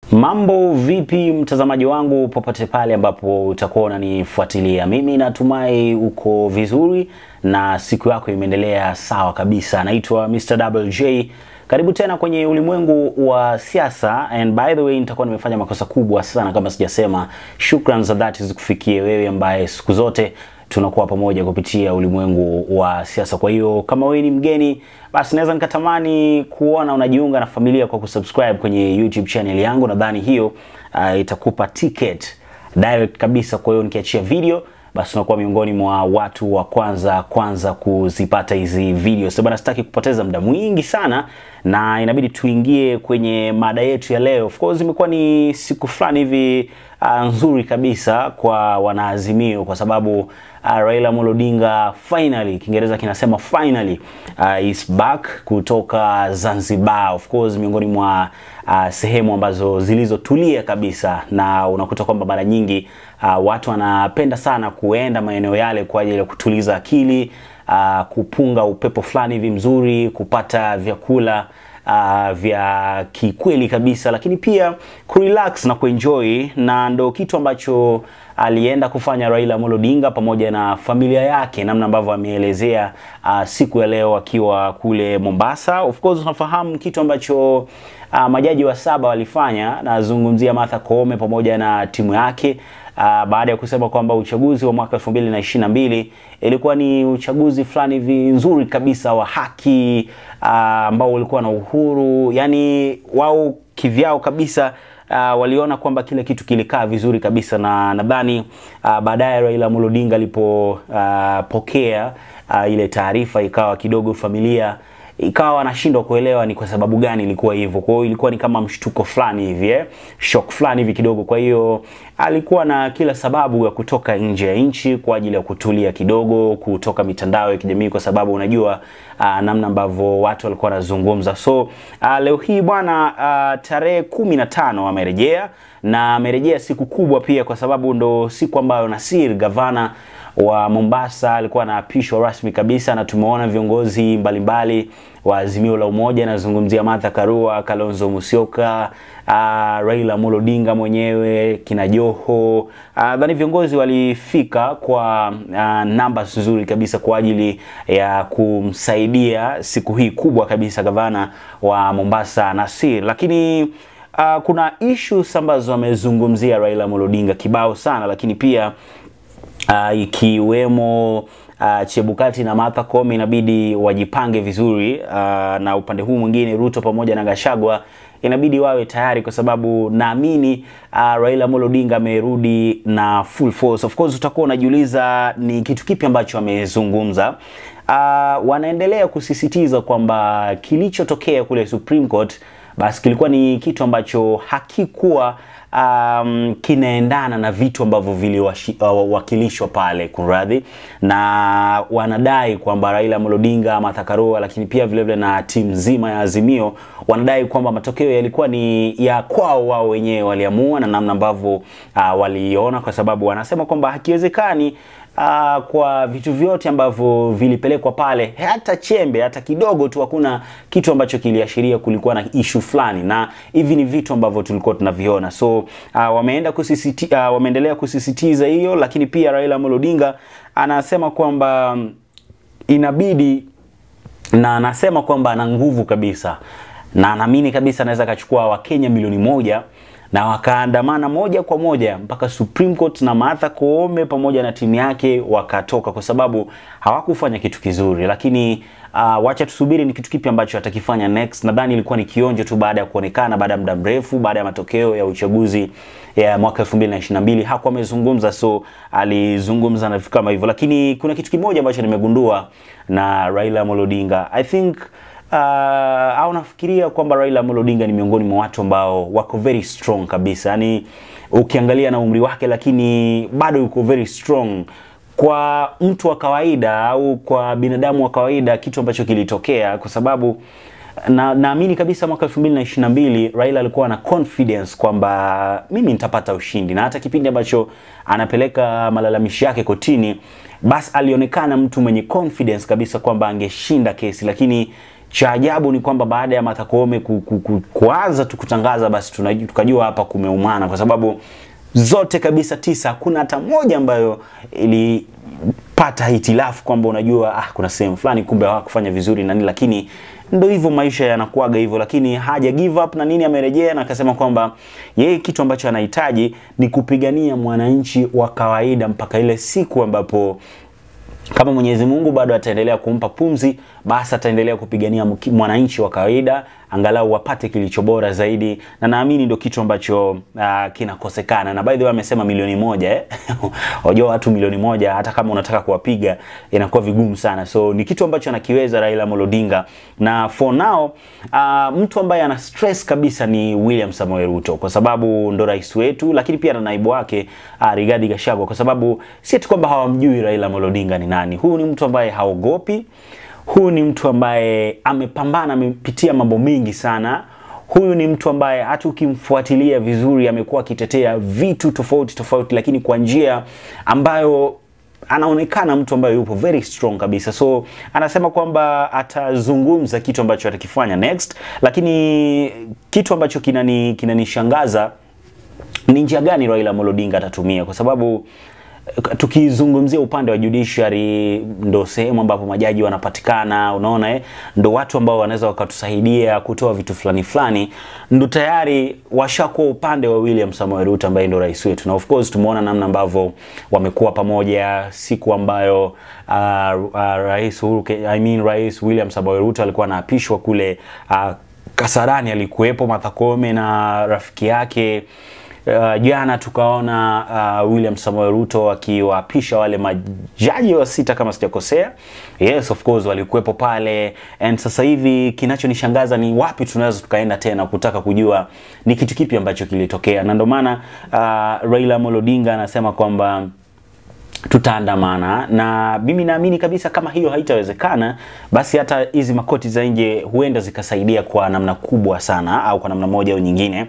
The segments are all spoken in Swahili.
Mambo vipi mtazamaji wangu popote pale ambapo utakuwa unanifuatilia. Mimi natumai uko vizuri na siku yako imeendelea sawa kabisa. Naitwa Mr. Double J. Karibu tena kwenye ulimwengu wa siasa and by the way nitakuwa nimefanya makosa kubwa sana kama sijasema. Shukran za dhati zikufikie wewe ambaye siku zote tunakuwa pamoja kupitia ulimwengu wa siasa. Kwa hiyo kama wewe ni mgeni, basi naweza nikatamani kuona unajiunga na familia kwa kusubscribe kwenye YouTube channel yangu. Nadhani hiyo uh, itakupa ticket direct kabisa. Kwa hiyo nikiachia video basi unakuwa miongoni mwa watu wa kwanza kwanza kuzipata hizi video. Sasa bana, sitaki kupoteza muda mwingi sana na inabidi tuingie kwenye mada yetu ya leo. Of course imekuwa ni siku fulani hivi uh, nzuri kabisa kwa wanaazimio kwa sababu uh, Raila Amolo Odinga finally, Kiingereza kinasema finally uh, is back kutoka Zanzibar. Of course miongoni mwa uh, sehemu ambazo zilizotulia kabisa, na unakuta kwamba mara nyingi uh, watu wanapenda sana kuenda maeneo yale kwa ajili ya kutuliza akili uh, kupunga upepo fulani hivi mzuri, kupata vyakula uh, vya kikweli kabisa, lakini pia kurelax na kuenjoy, na ndo kitu ambacho alienda kufanya Raila Amolo Odinga pamoja na familia yake, namna ambavyo ameelezea uh, siku ya leo akiwa kule Mombasa. Of course unafahamu kitu ambacho uh, majaji wa saba walifanya, nazungumzia Martha Koome pamoja na timu yake uh, baada ya kusema kwamba uchaguzi wa mwaka 2022 ilikuwa ni uchaguzi fulani hivi nzuri kabisa wa haki ambao uh, ulikuwa na uhuru, yani wao kivyao kabisa uh, waliona kwamba kile kitu kilikaa vizuri kabisa, na nadhani uh, baadaye Raila Amolo Odinga alipopokea uh, uh, ile taarifa ikawa kidogo familia ikawa wanashindwa kuelewa ni kwa sababu gani ilikuwa hivyo. Kwa hiyo ilikuwa ni kama mshtuko fulani hivi eh, shock fulani hivi kidogo. Kwa hiyo alikuwa na kila sababu ya kutoka nje ya nchi kwa ajili ya kutulia kidogo, kutoka mitandao ya kijamii, kwa sababu unajua uh, namna ambavyo watu walikuwa wanazungumza. So uh, leo hii bwana uh, tarehe kumi na tano amerejea na amerejea siku kubwa pia, kwa sababu ndo siku ambayo Nasir gavana wa Mombasa alikuwa anaapishwa rasmi kabisa, na tumeona viongozi mbalimbali wa Azimio la Umoja, nazungumzia Martha Karua, Kalonzo Musyoka, uh, Raila Amolo Odinga mwenyewe, kina Joho nadhani uh, viongozi walifika kwa uh, namba nzuri kabisa kwa ajili ya kumsaidia siku hii kubwa kabisa gavana wa Mombasa Nasir, lakini uh, kuna issues ambazo amezungumzia Raila Amolo Odinga kibao sana, lakini pia uh, ikiwemo uh, Chebukati na Martha Koome inabidi wajipange vizuri uh, na upande huu mwingine Ruto pamoja na Gashagwa inabidi wawe tayari kwa sababu naamini uh, Raila Amolo Odinga amerudi na full force. Of course utakuwa unajiuliza ni kitu kipi ambacho amezungumza. Uh, wanaendelea kusisitiza kwamba kilichotokea kule Supreme Court basi kilikuwa ni kitu ambacho hakikuwa um, kinaendana na vitu ambavyo viliwakilishwa uh, pale kunradhi, na wanadai kwamba Raila Amolo Odinga, Martha Karua, lakini pia vile vile na timu nzima ya Azimio wanadai kwamba matokeo yalikuwa ni ya kwao wao wenyewe, waliamua na namna ambavyo uh, waliona, kwa sababu wanasema kwamba hakiwezekani Uh, kwa vitu vyote ambavyo vilipelekwa pale, hata chembe hata kidogo tu, hakuna kitu ambacho kiliashiria kulikuwa na issue fulani, na hivi ni vitu ambavyo tulikuwa tunaviona. So uh, wameenda kusisiti, uh, wameendelea kusisitiza hiyo, lakini pia Raila Amolo Odinga anasema kwamba inabidi na anasema kwamba ana nguvu kabisa na anaamini kabisa anaweza akachukua Wakenya milioni moja na wakaandamana moja kwa moja mpaka Supreme Court na Martha Koome pamoja na timu yake wakatoka, kwa sababu hawakufanya kitu kizuri. Lakini uh, wacha tusubiri ni kitu kipi ambacho atakifanya next. Nadhani ilikuwa ni kionjo tu baada ya kuonekana baada ya muda mrefu, baada ya matokeo ya uchaguzi ya mwaka 2022 hakuwa amezungumza, so alizungumza na vitu kama hivyo. Lakini kuna kitu kimoja ambacho nimegundua na Raila Amolo Odinga I think Uh, au nafikiria kwamba Raila Amolo Odinga ni miongoni mwa watu ambao wako very strong kabisa, yaani ukiangalia na umri wake, lakini bado yuko very strong kwa mtu wa kawaida au kwa binadamu wa kawaida, kitu ambacho kilitokea kwa sababu na naamini kabisa mwaka 2022 Raila alikuwa na confidence kwamba mimi nitapata ushindi, na hata kipindi ambacho anapeleka malalamishi yake kotini, basi alionekana mtu mwenye confidence kabisa kwamba angeshinda kesi, lakini cha ajabu ni kwamba baada ya Martha Koome ku, ku, ku, kuanza tu kutangaza basi tunajua, tukajua hapa kumeumana kwa sababu zote kabisa tisa hakuna hata moja ambayo ilipata hitilafu kwamba unajua ah, kuna sehemu fulani kumbe hawakufanya vizuri na nini, lakini ndo hivyo maisha yanakuaga hivyo, lakini haja give up na nini, amerejea na akasema kwamba yeye kitu ambacho anahitaji ni kupigania mwananchi wa kawaida mpaka ile siku ambapo kama Mwenyezi Mungu bado ataendelea kumpa pumzi, basi ataendelea kupigania mwananchi wa kawaida angalau wapate kilicho bora zaidi, na naamini ndio kitu ambacho uh, kinakosekana. Na by the way amesema milioni moja eh? Unajua watu milioni moja hata kama unataka kuwapiga inakuwa vigumu sana, so ni kitu ambacho anakiweza Raila Amolo Odinga, na for now uh, mtu ambaye ana stress kabisa ni William Samoei Ruto kwa sababu ndo rais wetu, lakini pia na naibu wake uh, Rigathi Gachagua, kwa sababu si tu kwamba hawamjui Raila Amolo Odinga ni nani. Huyu ni mtu ambaye haogopi huyu ni mtu ambaye amepambana, amepitia mambo mengi sana. Huyu ni mtu ambaye hata ukimfuatilia vizuri amekuwa akitetea vitu tofauti tofauti, lakini kwa njia ambayo anaonekana mtu ambaye yupo very strong kabisa. So anasema kwamba atazungumza kitu ambacho atakifanya next, lakini kitu ambacho kinani kinanishangaza ni njia gani Raila Amolo Odinga atatumia kwa sababu tukizungumzia upande wa judiciary ndo sehemu ambapo majaji wanapatikana, unaona eh, ndo watu ambao wanaweza wakatusaidia kutoa vitu fulani fulani, ndo tayari washakuwa upande wa William Samoei Ruto ambaye ndo rais wetu, na of course tumeona namna ambavyo wamekuwa pamoja siku ambayo uh, uh, rais Uhuru, I mean rais William Samoei Ruto alikuwa anaapishwa kule uh, Kasarani, alikuwepo Martha Koome na rafiki yake Uh, jana tukaona uh, William Samoei Ruto akiwaapisha wale majaji wa sita kama sijakosea. Yes, of course walikuwepo pale, and sasa hivi kinachonishangaza ni wapi tunaweza tukaenda tena kutaka kujua ni kitu kipi ambacho kilitokea, na ndio maana uh, Raila Amolo Odinga anasema kwamba tutaandamana na mimi naamini kabisa kama hiyo haitawezekana, basi hata hizi makoti za nje huenda zikasaidia kwa namna kubwa sana, au kwa namna moja au nyingine,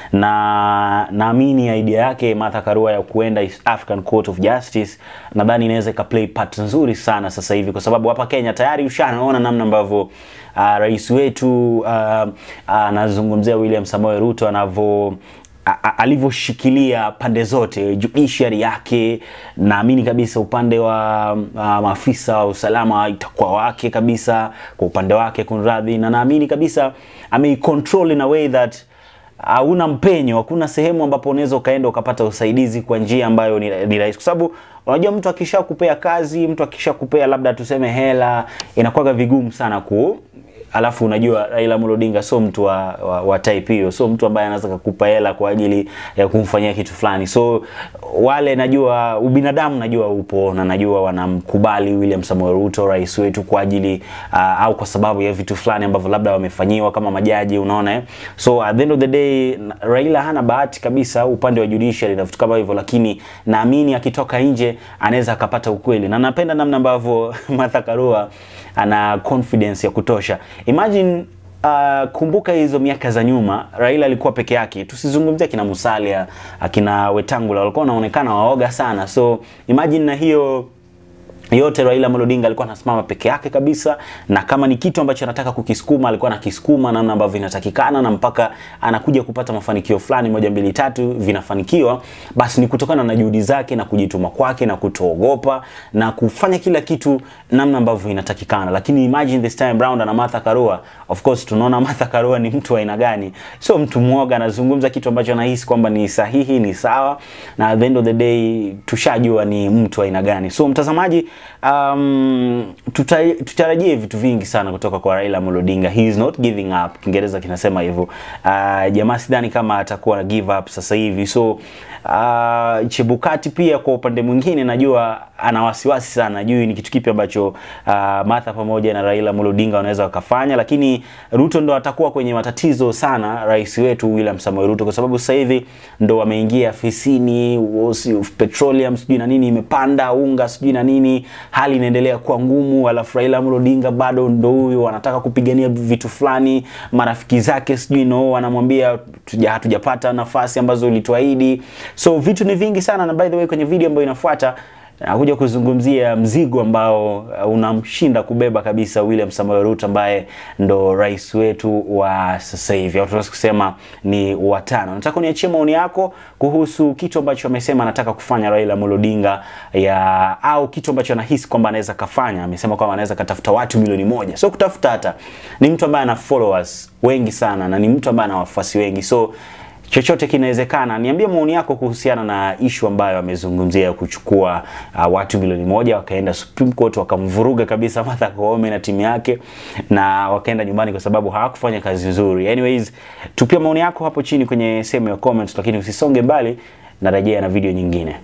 na naamini idea yake Martha Karua ya kuenda East African Court of Justice nadhani inaweza ika play part nzuri sana sasa hivi, kwa sababu hapa Kenya tayari ushanaona namna ambavyo uh, rais wetu anazungumzia uh, uh, William Samoei Ruto anavyo alivyoshikilia pande zote judiciary yake, naamini kabisa upande wa uh, maafisa wa usalama itakuwa wake kabisa, kwa upande wake kunradhi, na naamini kabisa ameicontrol in a way that hauna uh, mpenyo, hakuna sehemu ambapo unaweza ukaenda ukapata usaidizi kwa njia ambayo ni, ni rahisi, kwa sababu unajua mtu akishakupea kazi, mtu akishakupea labda tuseme hela, inakuwa vigumu sana ku alafu unajua Raila Amolo Odinga sio mtu wa, wa, wa type hiyo, sio mtu ambaye anaweza kukupa hela kwa ajili ya kumfanyia kitu fulani. So wale najua ubinadamu najua upo na najua wanamkubali William Samoei Ruto rais wetu kwa ajili uh, au kwa sababu ya vitu fulani ambavyo labda wamefanyiwa kama majaji, unaona eh? So at the end of the day Raila hana bahati kabisa upande wa judiciary na vitu kama hivyo, lakini naamini akitoka nje anaweza akapata ukweli, na napenda namna ambavyo Martha Karua ana confidence ya kutosha. Imagine uh, kumbuka hizo miaka za nyuma Raila alikuwa peke yake. Tusizungumzie akina Musalia, akina Wetangula walikuwa wanaonekana waoga sana. So imagine na hiyo yote Raila Amolo Odinga alikuwa anasimama peke yake kabisa, na kama ni kitu ambacho anataka kukisukuma alikuwa anakisukuma namna ambavyo inatakikana, na mpaka anakuja kupata mafanikio fulani, moja mbili tatu, vinafanikiwa, basi ni kutokana na juhudi zake na kujituma kwake na kutoogopa na kufanya kila kitu namna ambavyo inatakikana. Lakini imagine this time round ana Martha Karua, of course tunaona Martha Karua ni mtu wa aina gani? Sio mtu mwoga, anazungumza kitu ambacho anahisi kwamba ni sahihi, ni sawa, na at the end of the day tushajua ni mtu wa aina gani. So mtazamaji Um, tuta, tutarajie vitu vingi sana kutoka kwa Raila Amolo Odinga. He is not giving up. Kiingereza kinasema hivyo. Uh, jamaa sidhani kama atakuwa na give up sasa hivi. So uh, Chebukati pia kwa upande mwingine najua ana wasiwasi sana, najui ni kitu kipi ambacho uh, Martha pamoja na Raila Amolo Odinga wanaweza wakafanya, lakini Ruto ndo atakuwa kwenye matatizo sana, rais wetu William Samoei Ruto, kwa sababu sasa hivi ndo wameingia afisini, petroleum sijui na nini imepanda, unga sijui na nini, hali inaendelea kuwa ngumu, alafu Raila Amolo Odinga bado ndo huyo anataka kupigania vitu fulani, marafiki zake sijui no wanamwambia hatujapata nafasi ambazo ulituahidi. So vitu ni vingi sana, na by the way kwenye video ambayo inafuata nakuja kuzungumzia mzigo ambao uh, unamshinda kubeba kabisa William Samoei Ruto ambaye ndo rais wetu wa sasa hivi, au tunaweza kusema ni watano. Nataka uniachie maoni yako kuhusu kitu ambacho amesema anataka kufanya Raila Amolo Odinga ya au kitu ambacho anahisi kwamba anaweza kafanya. Amesema kwamba anaweza katafuta watu milioni moja, so kutafuta hata, ni mtu ambaye ana followers wengi sana na ni mtu ambaye ana wafuasi wengi so chochote kinawezekana. Niambie maoni yako kuhusiana na ishu ambayo amezungumzia kuchukua uh, watu milioni moja wakaenda Supreme Court wakamvuruga kabisa Martha Koome na timu yake na wakaenda nyumbani kwa sababu hawakufanya kazi nzuri. Anyways, tupia maoni yako hapo chini kwenye sehemu ya comments, lakini usisonge mbali, narejea na video nyingine.